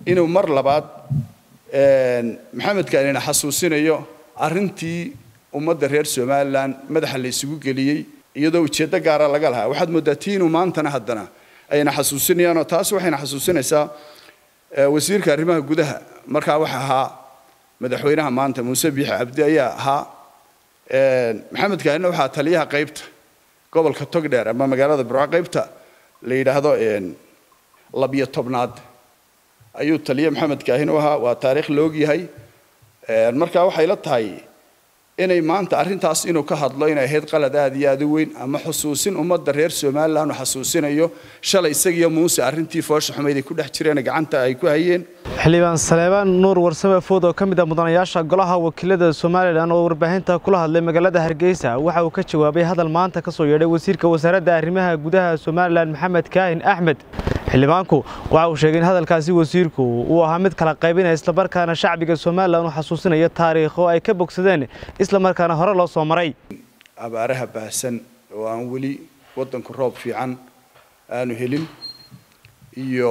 inuu mar labaad maxamedka inina xasuusinayo arrintii ummadda reer somalilan madaxa la isugu geliyey iyadoo ujeeddo gaara laga lahaa waxaad mooddaa tii inuu maantana haddana ayna xasuusinayaanoo taas waxayna xasuusinaysaa wasiirka arrimaha gudaha markaa waxa ahaa madaxweynaha maanta muuse biixi cabdi ayaa ahaa maxamed kaahina waxaa taliyaha qaybta gobolka togdheer ama magaalada burco qaybta la yidhaahdo labiyo tobnaad ayuu taliye maxamed kaahin u ahaa waa taariikh la ogyahay markaa waxay la tahay inay maanta arrintaas inuu ka hadlo inay ahayd qalad aad iyo aad u weyn ama xusuusin ummadda reer somalilan uu xasuusinayo shalay isagiyo muuse arrintii foosha xumayd ay ku dhex jireen gacanta ay ku hayeen xildhibaan saleebaan nuur warsame food oo ka mid ah mudanayaasha golaha wakiilada somalilan oo warbaahinta kula hadlay magaalada hargeysa waxa uu ka jawaabay hadal maanta ka soo yeedhay wasiirka wasaaradda arrimaha gudaha somalilan maxamed kaahin axmed xildhibaanku waxa uu sheegay in hadalkaasi wasiirku uu ahaa mid kala qaybinaya islamarkaana shacbiga somalilan u xasuusinaya taariikho ay ka bogsadeen islamarkaana hore loo soo maray abaaraha baahsan oo aan weli waddanku roob fiican aanu helin iyo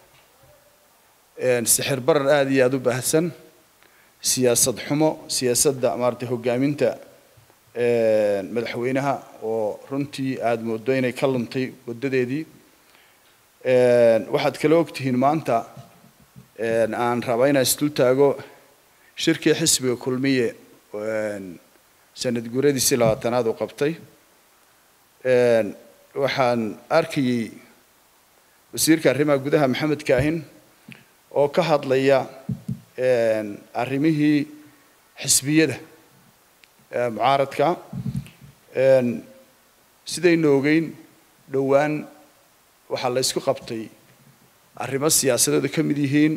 sixir barar aada iyo aada u baahsan siyaasad xumo siyaasadda maaragtay hoggaaminta madaxweynaha oo runtii aada moodo inay ka luntay waddadeedii waxaad kala ogtihiin maanta aan rabaa inaan isdul taago shirkii xisbiga kulmiye sanad guuradiisii labaatanaad uu qabtay waxaan arkayey wasiirka arrimaha gudaha maxamed kaahin oo ka hadlaya arrimihii xisbiyada mucaaradka sidaynu ogeyn dhowaan waxaa la ysku qabtay arrimo siyaasadeedu ka mid yihiin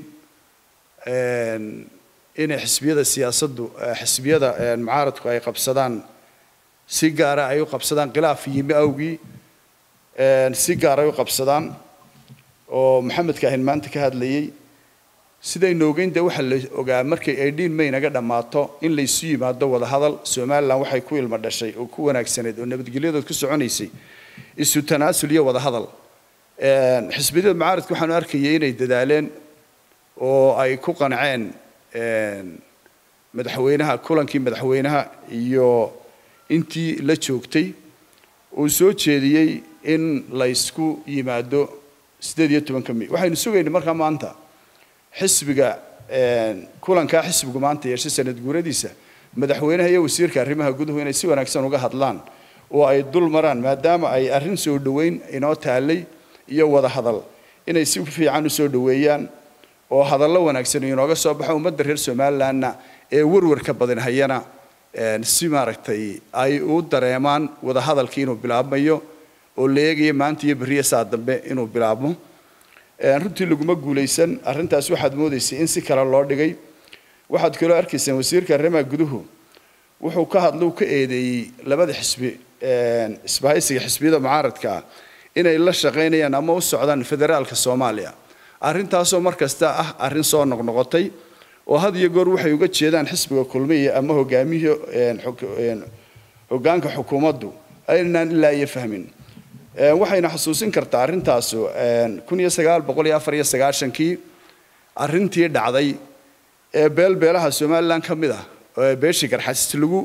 inay xisbiyada siyaasaddu xisbiyada mucaaradku ay qabsadaan si gaara ay u qabsadaan khilaaf yimi awgii si gaara ay u qabsadaan oo maxamed kaahin maanta ka hadlayey sidaynu ogeyn dee waxaa la ogaa markay aydhiin may naga dhammaato in laysu yimaado wadahadal somalilan waxay ku ilmo dhashay oo ku wanaagsanayd oo nabadgelyadood ku soconaysay isu tanaasul iyo wadahadal xisbiyada mucaaradka waxaanu arkayay inay dadaaleen oo ay ku qanceen madaxweynaha kulankii madaxweynaha iyo intii la joogtay uu soo jeediyey in laysku yimaado siddeed iyo tobanka may waxaynu sugaynay markaa maanta xisbiga kulankaa xisbigu maanta yeeshay sanad guuradiisa madaxweynaha iyo wasiirka arrimaha guduhu inay si wanaagsan uga hadlaan oo ay dul maraan maadaama ay arrin soo dhoweyn inoo taalay iyo wada hadal inay si fiican u soo dhoweeyaan oo hadallo wanaagsan inooga soo baxo ummadda reer somalilanna ee warwarka badan hayana si maaragtay ay u dareemaan wada hadalkii inuu bilaabmayo oo la eegayo maanta iyo berriya saa dambe inuu bilaabmo runtii laguma guulaysan arrintaas waxaad moodaysay in si kale loo dhigay waxaad kaloo arkaysaan wasiirka arrimaha guduhu wuxuu ka hadla uu ka eedeeyey labada xisbi isbahaysiga xisbiyada mucaaradka ah inay la shaqaynayaan ama u socdaan federaalka soomaaliya arrintaasoo mar kasta ah arrin soo noqnoqotay oo had iyo goor waxay uga jeedaan xisbiga kulmiya ama hogaamihii hoggaanka xukuumaddu aynaan ilaa iyo fahmin waxayna xusuusin kartaa arrintaasu kun iyo sagaal boqol iyo afar iyo sagaashankii arrintii dhacday ee beelbeelaha somalilan ka mid ah oo beeshii garxasis lagu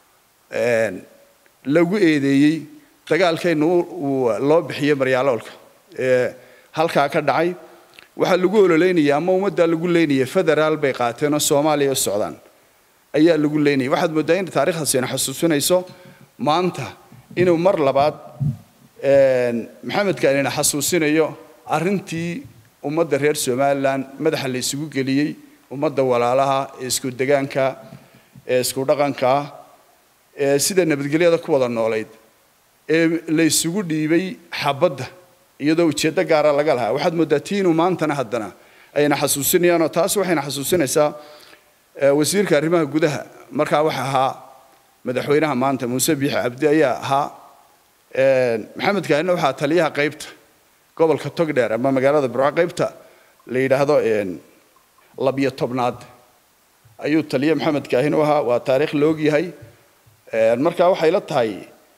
lagu eedeeyey dagaalkaynu loo bixiyey maryaaloolka ee halkaa ka dhacay waxaa lagu ololeynaya ama ummaddaa lagu leynaya federaal bay qaateen oo soomaaliya u socdaan ayaa lagu leynaya waxaad mooddaa in taariikhdaasi ayna xusuusinayso maanta inuu mar labaad maxamedka inina xasuusinayo arrintii ummadda reer somalilan madaxa la isugu geliyey ummadda walaalaha ee isku degaanka ee isku dhaqanka ee sida nabadgelyada ku wada noolayd ee la isugu dhiibay xabadda iyadoo ujeeddo gaara laga lahaa waxaad mooddaa tii inuu maantana haddana ayna xasuusinayaanoo taas waxayna xasuusinaysaa wasiirka arrimaha gudaha markaa waxa ahaa madaxweynaha maanta muuse biixi cabdi ayaa ahaa maxamed kaahina waxaa taliyaha qaybta gobolka togdheer ama magaalada burco qaybta la yidhaahdo labiyo tobnaad ayuu taliye maxamed kaahin u ahaa waa taariikh la ogyahay markaa waxay la tahay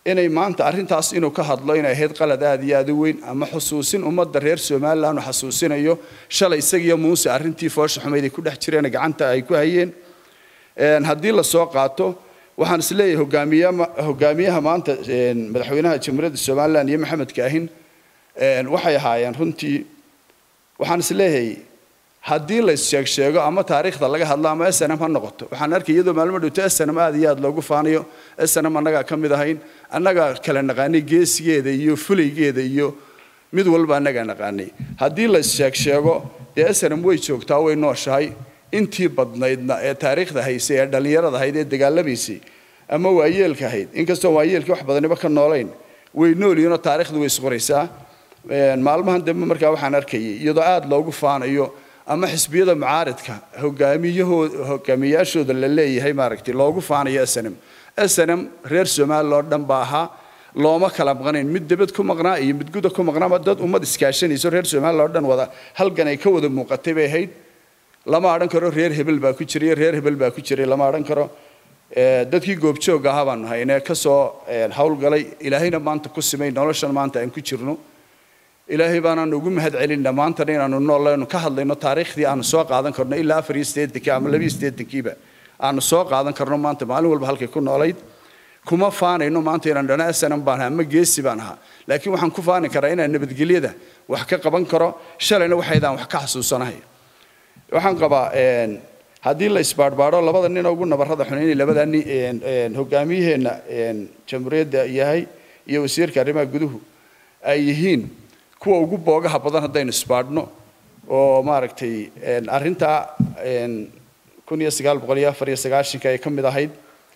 inay maanta arrintaas inuu ka hadlo inay ahayd qalad aada iyo aada u weyn ama xusuusin ummadda reer somalilan uu xasuusinayo shalay isagiyo muuse arrintii foosha xumayd ay ku dhex jireen gacanta ay ku hayeen haddii lasoo qaato waxaan is leeyahay hogaamiyaha hogaamiyaha maanta madaxweynaha jamhuuriyadda somalilan iyo maxamed kaahin waxay ahaayeen runtii waxaan is leeyahay haddii la issheeg sheego ama taariikhda laga hadlo ama snm ha noqoto waxaan arkay iyadoo maalmo dhowto snm aada iyo aada loogu faanayo snm annagaa ka mid ahayn annagaa kala naqaanay geesigeeda iyo fulaygeeda iyo mid walba annagaa naqaanay haddii la issheeg sheego dee snm way joogtaa way nooshahay intii badnaydna ee taariikhda haysay ee dhallinyarada ahayd ee dagaalamaysay ama waayeelka ahayd inkastoo waayeelkii wax badaniba ka noolayn way noolyihinoo taariikhdu way isqoraysaa maalmahan dambe markaa waxaan arkayay iyadoo aada loogu faanayo ama xisbiyada mucaaridka hogaamiyahooda hogaamiyayaashooda la leeyahay maaragtay loogu faanayo snm snm reer somalilan oo dhan baa ahaa looma kala maqnayn mid debad ku maqnaa iyo mid guda ku maqnaaba dad ummad iskaashanayso reer somalilan oo dhan wada halgan ay ka wada muuqatay bay ahayd lama odhan karo reer hebel baa ku jiray reer hebel baa ku jiray lama odhan karo dadkii goobjoog ahaa baanu haynee kasoo howlgalay ilaahayna maanta ku simay noloshan maanta aan ku jirno ilaahay baanaan ugu mahad celinna maantana inaanu noollaynu ka hadlayno taariikhdii aanu soo qaadan karno ilaa afar iyo siddeetankii ama laba iyo siddeetankiiba aanu soo qaadan karno maanta maalin walba halkay ku noolayd kuma faanayno maanta inaan dhana snm baan ahaa ama geesi baan ahaa laakiin waxaan ku faani karaa inaan nabadgelyada wax ka qaban karo shalayna waxaydaan wax ka xasuusanahay waxaan qabaa haddii la isbaadhbaadho labada nin ugu nabarrada xun inay labada nin hogaamiyaheenna jamhuuriyadda yahay iyo wasiirka arrimaha guduhu ay yihiin kuwa ugu boogaha badan haddaynu isbaadhno oo maaragtay arrintaa kun iyo sagaal boqol iyo afar iyo sagaashanka ay ka mid ahayd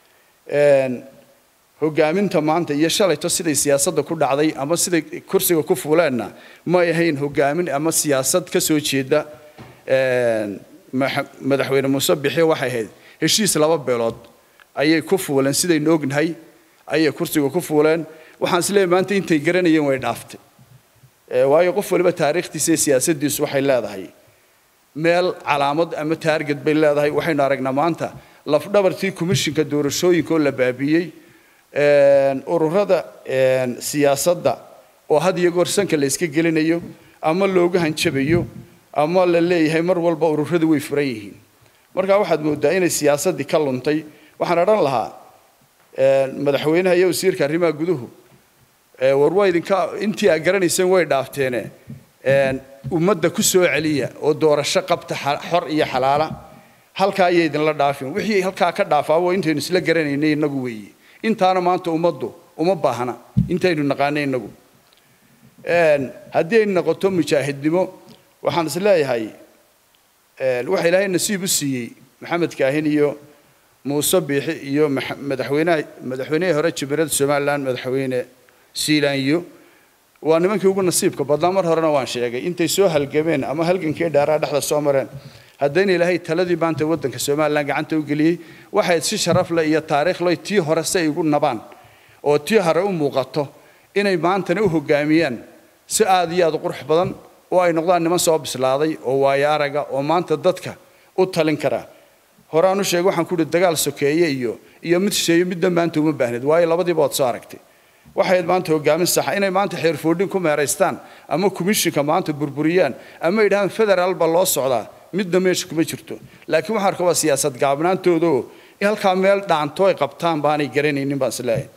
hogaaminta maanta iyo shalayto siday siyaasadda ku dhacday ama siday kursiga ku fuuleenna may ahayn hogaamin ama siyaasad ka soo jeeda madaxweyne muuse bixi waxay ahayd heshiis laba beelood ayay ku fuuleen sidaynu ognahay ayay kursiga ku fuuleen waxaan isleeyahay maanta intay garanayeen way dhaaftay waayo qof waliba taariikhdiisa iyo siyaasaddiisu waxay leedahay meel calaamad ama taarget bay leedahay waxaynu aragnaa maanta lafdhabartii komishinka doorashooyinka oo la baabiiyey ururada siyaasadda oo had iyo goor sanka la iska gelinayo ama looga hanjabayo ama la leeyahay mar walba ururadu way furan yihiin markaa waxaad moodaa inay siyaasaddii ka luntay waxaan odhan lahaa madaxweynaha iyo wasiirka arrimaha guduhu war waa idinka intii aad garanayseen way dhaafteene ummadda ku soo celiya oo doorasho qabta xor iyo xalaala halkaa ayay idinla dhaafin wixii halkaa ka dhaafaabo intaynu isla garanaynay innagu weeye intaana maanta ummaddu uma baahna intaynu naqaanay innagu haddii ay noqoto mujaahidnimo waxaan is leeyahay waxa ilaahay nasiib u siiyey maxamed kaahin iyo muuse biixi iyo madaxweynaha madaxweynihii hore jumhuuriyadda somalilan madaxweyne siilaanyo waa nimankii ugu nasiibka badnaa mar horena waan sheegay intay soo halgameen ama halgankii dhaaraa dhexda soo mareen haddayna ilaahay taladii maanta waddanka somalilan gacanta u geliyey waxay si sharaf leh iyo taariikh leh tii hore si ay ugu nabaan oo tii hore u muuqato inay maantana u hogaamiyaan si aada iyo aada u qurux badan oo ay noqdaan niman soo bislaaday oo waayo araga oo maanta dadka u talin kara horaan u sheegay waxaan ku uhi dagaal sokeeye iyo iyo mid shisheeye midna maanta uma baahnid waayo labadiiba waad soo aragtay waxay maanta hogaamin saxa inay maanta xeerfoodhin ku meeraystaan ama komishinka maanta burburiyaan ama yidhahaan federaal baa loo socdaa midna meesha kuma jirto laakiin waxaan arkaa waa siyaasad gaabnaantooda oo halkaa meel dhaanto ay qabtaan baanay garanaynin baan isleeyahay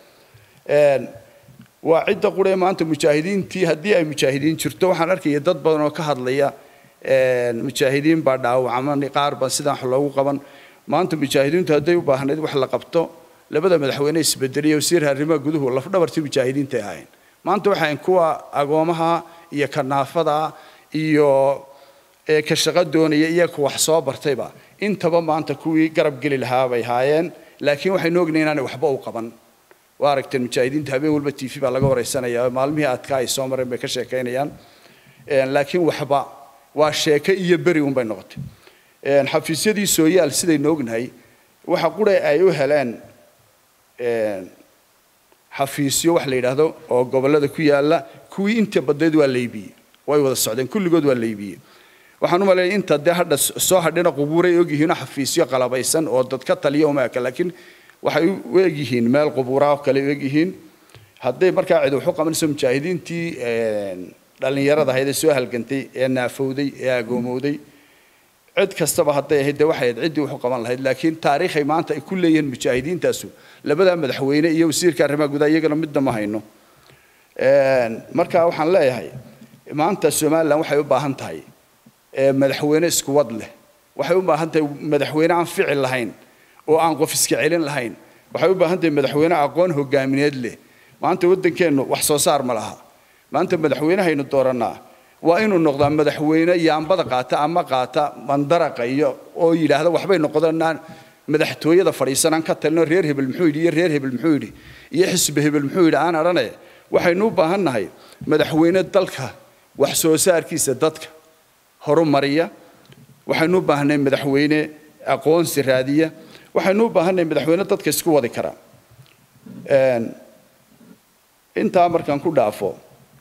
waa cidda quree maanta mujaahidiintii haddii ay mujaahidiin jirto waxaan arkaya dad badan oo ka hadlaya mujaahidiin baa dhaawacman qaar baa sidaan wax loogu qaban maanta mujaahidiintu hadday u baahnayd wax la qabto labada madaxweyne isbedeliya wasiirka arrimaha guduhu lafdhabartii mujaahidiinta ay ahayn maanta waxay kuwa agoomaha iyo kanaafada iyo ka shaqo doonaya iyo ka wax soo bartayba intaba maanta kuwii garab geli lahaa bay haayeen laakiin waxaynu ognahay inaanay waxba u qaban waa aragteen mujaahidiinta habeen walba t v baa laga wareysanaya maalmihii adkaa ay soo mareen bay ka sheekaynayaan laakiin waxba waa sheeke iyo beri unbay noqotay xafiisyadii sooyaal sidaynu ognahay waxa qura ay u heleen xafiisyo wax la yidhaahdo oo gobollada ku yaala kuwii inta badneed waa laybiyey way wada socdeen kulligood waa laybiyey waxaan u maleeyay inta dee hadha soo hadhina qubuuray ogyihiinoo xafiisyo qalabaysan oo dad ka taliya uma eka laakiin waxay u egyihiin meel qubuuraa oo kale u egyihiin hadday markaa cid waxu qabanayso mujaahidiintii dhallinyarada ahayd ee soo halgantay ee naafowday ee agoomowday cid kastaba hadday ahayd dee waxay ahayd ciddii waxu qaban lahayd laakiin taariikhay maanta ay ku leeyihiin mujaahidiintaasu labadaa madaxweyne iyo wasiirka arrimaha gudaha iyagana midna ma hayno marka waxaan leeyahay maanta somalilan waxay u baahan tahay madaxweyne isku wad leh waxay u baahan tahay madaxweyne aan ficil lahayn oo aan qof iska celin lahayn waxay u baahan tahay madaxweyne aqoon hogaamineed leh maanta waddankeennu wax soo saar ma laha maanta madaxweynehaynu doorannaa waa inuu noqdaa madaxweyne yaambada qaata ama qaata mandaraqa iyo oo yidhaahda waxbay noqdaan madaxtooyada fadhiisanaan ka talino reer hebel muxuu yidhi iyo reer hebel muxuu yidhi iyo xisbi hebel muxuu yidhi aan adhane waxaynu u baahan nahay madaxweyne dalka wax soo saarkiisa dadka horumariya waxaynu u baahnay madaxweyne aqoonsi raadiya waxaynu u baahannahay madaxweyne dadka isku wadi kara intaa markaan ku dhaafo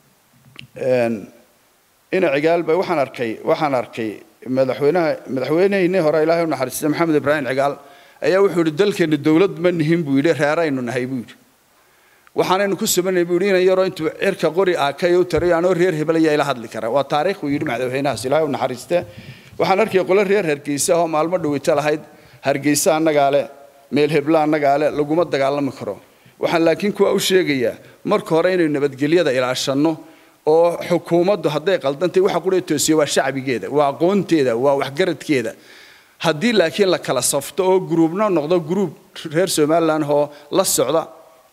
ina cigaalba waxaan arkay waxaan arkay madaxweynaha madaxweynehiinii hore ilaahay u naxariistay maxamed ibraahim cigaal ayaa wuxuu yidhi dalkeenna dowlad ma nihin buu yidhi reeraynu nahay buu yidhi waxaanaynu ku sabanay buu yidhi inan yaroo intuu cirka qori aakay u taray anoo reer hebel ayaa ila hadli kara waa taariikh buu yidhi madaxweynahaas ilaahay u naxariistee waxaan arkay qolo reer hargeysa oo maalmo dhaweyta lahayd hargeysa annagaa le meel hebla annagaa le laguma dagaalami karo waxaan laakiin kuwa u sheegayaa marka hore inaynu nabadgelyada ilaashanno oo xukuumaddu hadday qaldantay waxa qura toosiya waa shacbigeeda waa aqoonteeda waa waxgaradkeeda haddii laakiin la kala safto oo gruubna noqdo gruub reer somalilan oo la socda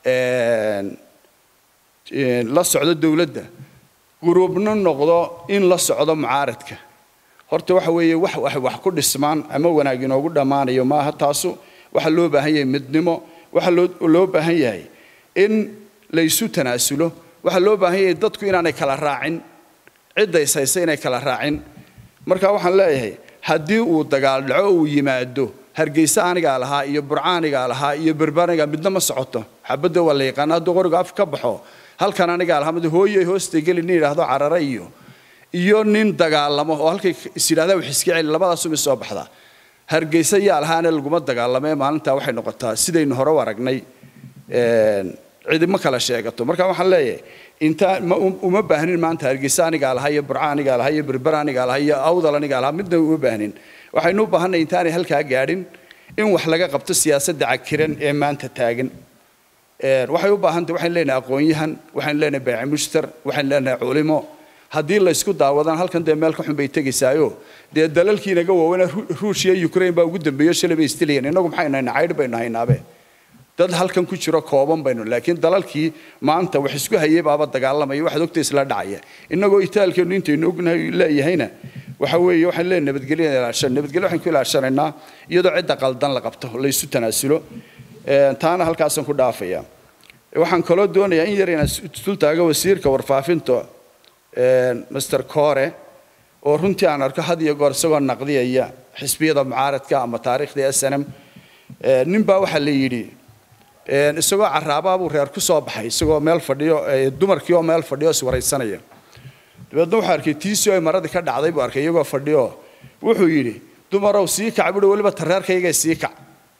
la socdo dowladda gruubna noqdo in la socdo mucaaradka horta waxa weeye wax wax wax ku dhismaan ama wanaag inoogu dhammaanayo maaha taasu waxa loo baahan yahay midnimo waxa loo loo baahan yahay in la isu tanaasulo waxaa loo baahan yahay dadku inaanay kala raacin cidda is haysa inay kala raacin marka waxaan leeyahay haddii uu dagaal dhaco uu yimaado hargeysa anigaa lahaa iyo burca anigaa lahaa iyo berbaniga midna ma socoto xabadda waa la yaqaana hadduu qoriga af ka baxo halkan anigaa lahaa mid hooyay hoosta geli nin yidhaahdo carare iyo iyo nin dagaalamo oo halkay is yidhahdaa wax iska celi labadaasuu mid soo baxdaa hargeysa yaa lahaana laguma dagaalamo ee maalintaa waxay noqotaa sidaynu hore u aragnay cidi ma kala sheegato marka waxaan leeyahay intaa uma baahnin maanta hargeysa anigaa lahaa iyo burca anigaa lahaa iyo berber anigaa lahaa iyo awdal anigaa lahaa midna uma baahnin waxaynu u baahannahay intaanay halkaa gaadhin in wax laga qabto siyaasadda cakiran ee maanta taagan waxay u baahantahay waxaynu leenahay aqoon-yahan waxaynu leenahay baaci mushtar waxaynu leenahay culimo haddii la isku daawadaan halkan dee meel ka xun bay tegaysaayo dee dalalkii inaga waaweyna ruushia ukraine baa ugu dambeeyo shalay bay isdilayeen innagu maxaynu haynaa caydh baynu haynaabe dad halkan ku jiro kooban baynu laakiin dalalkii maanta wax isku hayay baaba dagaalamaya waxaad ogta isla dhacaya innagoo itaalkeenu intaynu ognahay leeyahayna waxa weeye waxaan leenahay nabadgelyo ilaashan nabadgelyo waxaan ku ilaashanaynaa iyadoo cidda qaldan la qabto la isu tanaasulo taana halkaasaan ku dhaafaya waxaan kaloo doonayaa in yar inaan dul taago wasiirka warfaafinta master core oo runtii aan arko had iyo goor isagoo naqdiyaya xisbiyada mucaaradka ama taariikhda snm nin baa waxaa la yidhi isagoo caraabaa buu reer ku soo baxay isagoo meel fadhiyo dumarkii oo meel fadhiyo iswaraysanaya dabeedna wuxuu arkay tiisii oo maradii ka dhacday buu arkay iyagoo fadhiyo wuxuu yidhi dumarow sii kac buhi weliba tareerkayga sii kac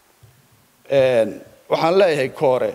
waxaan leeyahay koore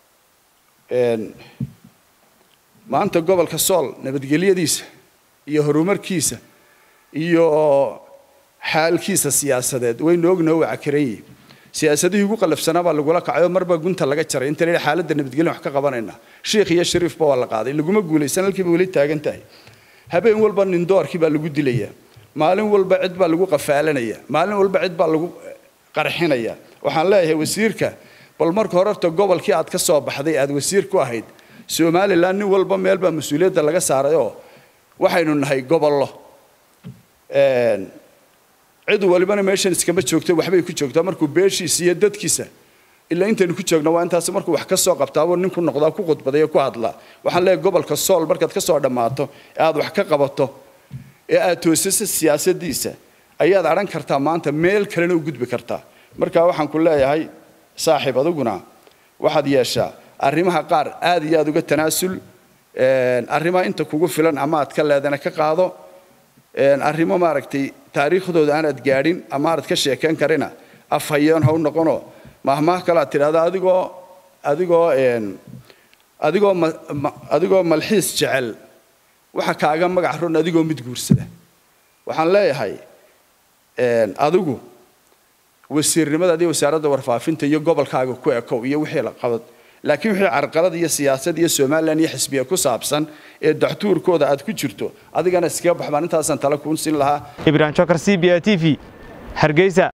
maanta gobolka sool nabadgelyadiisa iyo horumarkiisa iyo xaalkiisa siyaasadeed waynu ognaho waa cakaran yihin siyaasadihii ugu qalafsanaa baa lagula kacay oo marba gunta laga jaray inta la xaaladda nabadgelyo wax ka qabanayna shiikh iyo shariifba waa la qaaday laguma guulaysan halkiiba weli taagan tahay habeen walba nindoorkii baa lagu dilaya maalin walba cid baa lagu qafaalanaya maalin walba cid baa lagu qarxinaya waxaan leeyahay wasiirka bal marka hore horta gobolkii aad ka soo baxday aad wasiir ku ahayd somalilan nin walba meel baa mas-uuliyadda laga saaray oo waxaynu nahay gobollo cid walibana meeshan iskama joogto waxbay ku joogtaa markuu beeshiisa iyo dadkiisa ilaa intaynu ku joogno waa intaas markuu wax ka soo qabtaabuu nin ku noqdaa ku khudbadaya ku hadlaa waxaan leeyahay gobolka sool markaad ka soo dhammaato ee aad wax ka qabato ee aad toosiso siyaasaddiisa ayaad adhan kartaa maanta meel kalena u gudbi kartaa marka waxaan ku leeyahay saaxiib adiguna waxaad yeeshaa arrimaha qaar aad iyo aad uga tanaasul arrimaha inta kugu filan ama aad ka leedana ka qaado arrimo maaragtay taariikhdooda aanaad gaadhin ama aanad ka sheekayn karina afhayeen ha u noqono mahmaah kale aad tidhahda adigoo adigoo adigoo adigoo malxiis jecel waxa kaaga magac ron adigoo mid guursada waxaan leeyahay adigu wasiirnimadadi wasaaradda warfaafinta iyo gobolkaaga ku ekow iyo wixii la qabad laakiin wixii carqalad iyo siyaasad iyo somalilan iyo xisbiya ku saabsan ee daxtuurkooda aad ku jirto adigana iskaga baxbaan intaasaan tala kuun siin lahaa ibrahim jokar c b a t v hargeysa